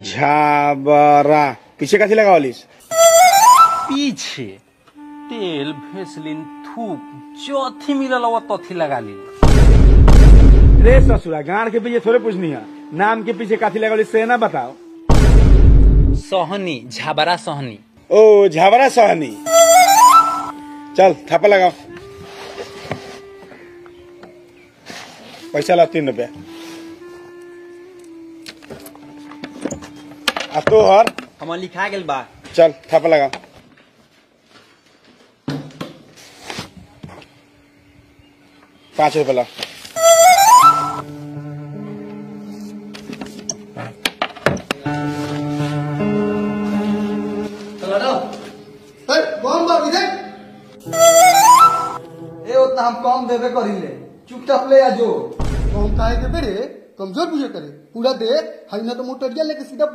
झाबरा पीछे काथी लगावलिस पीछे तेल भेसलिन थूक चौथी मिलल वो तथी लगा ली रे ससुरा गाड़ के पीछे थोड़े पूछनी है नाम के पीछे काथी लगावलिस से ना बताओ सहनी झाबरा सहनी ओ झाबरा सहनी चल थापा लगाओ पैसा ला तीन रुपया आ तो हर हमर लिखा गेल बा चल थापा लगाओ पाँच रुपया ला कौन बा विजय ए उतना हम कम देबे करिले चुपचाप ले आ जो कौन काहे के बेरे कमजोर बुझे करे पूरा दे हई ना तो मोटरिया लेके सीधा